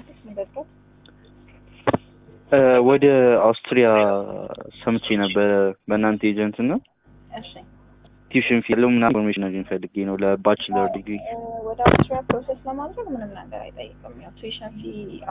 አዲስ ንብረት ወደ አውስትሪያ ሰምቼ ነበረ በእናንተ ኤጀንት እና እሺ ቲዩሽን ፊ ያለው ምናምን ኢንፎርሜሽን አግኝ ፈልጌ ነው ለባችለር ዲግሪ እ፣ ወደ አውስትሪያ ፕሮሰስ ለማድረግ ምንም ነገር አይጠይቅም። ያው ቱዊሽን ፊ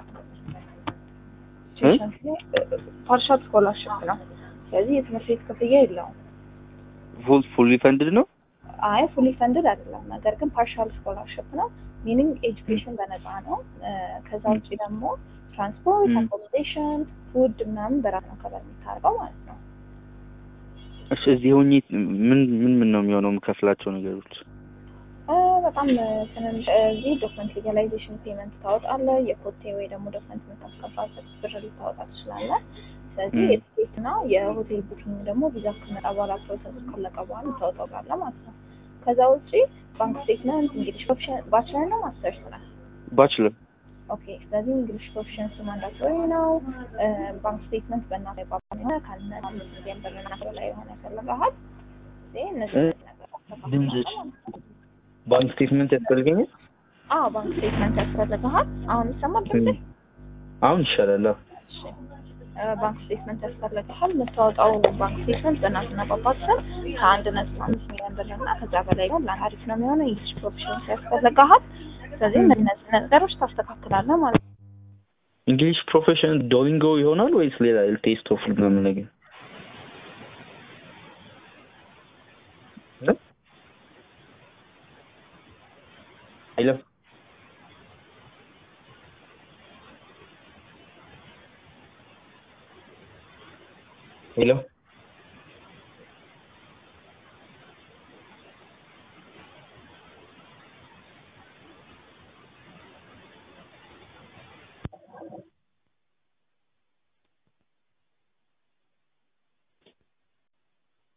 ቱዊሽን ፊ ፓርሻል ስኮላርሽፕ ነው። ስለዚህ የትምህርት ቤት ክፍያ የለውም። ፉል ፉሊ ፈንድድ ነው አይ ፉሊ ፈንድድ አይደለም፣ ነገር ግን ፓርሻል ስኮላርሽፕ ነው። ሚኒንግ ኤጁኬሽን በነፃ ነው። እ፣ ከዛ ውጭ ደግሞ ትራንስፖርት፣ ም። አኮሞዴሽን፣ ፉድ ምናምን በራስ ነው ከበር የሚታርገው ማለት ነው። እሺ እዚህ ሆኜ ምን ምን ምን ነው የሚሆነው የምከፍላቸው ነገሮች እ፣ በጣም እ፣ ትንንሽ እዚህ ዶክመንት ሌጋላይዜሽን ፔመንት ታወጣለህ። የኮቴ ወይ ደግሞ ዶክመንት የምታስገባበት ብር ልታወጣ ትችላለህ። ስለዚህ ም። የቲኬት እና የሆቴል ቡኪንግ ደግሞ ቪዛ ከመጣ በኋላ ፕሮሰስ ካለቀ በኋላ ልታወጣው ጋለ ማለት ነው። ከዛ ውጭ ባንክ ስቴትመንት እንግሊሽ ፕሮፊሽን ባችለር ነው ማስተርስ ነው። ባችለር ኦኬ ስለዚህ እንግሊሽ ፕሮፊሽንሲ ማንዳቶሪ ነው። እ፣ ባንክ ስቴትመንት በእናት የቋቋም የሆነ ካለ አምስት ሚሊዮን ብር እና በላይ የሆነ ያስፈልግሃል። ይሄ እነዚህ እ፣ ነገር ድምፅሽ ባንክ ስቴትመንት ያስፈልገኛል አዎ ባንክ ስቴትመንት ያስፈልግሃል። አሁን ይሰማል ድምጽ? አሁን ይሻላል አዎ። እሺ እ፣ ባንክ ስቴትመንት ያስፈልግሃል። የምታወጣው ባንክ ስቴትመንት በእናትና በአባት ስም ከአንድ ነጥብ አምስት ሚሊዮን ብር እና ከዛ በላይ ነው። ለአሪፍ ነው የሚሆነው። እንግሊሽ ፕሮፊሽንሲ ያስፈልግሃል። ስለዚህ ም። እነዚህ ነገሮች ታስተካክላለህ ማለት ነው። እንግሊሽ ፕሮፌሽን ዶሊንጎ ይሆናል ወይስ ሌላ ቴስት ኦፍ ምናምን ነገር እ? ሄሎ ሄሎ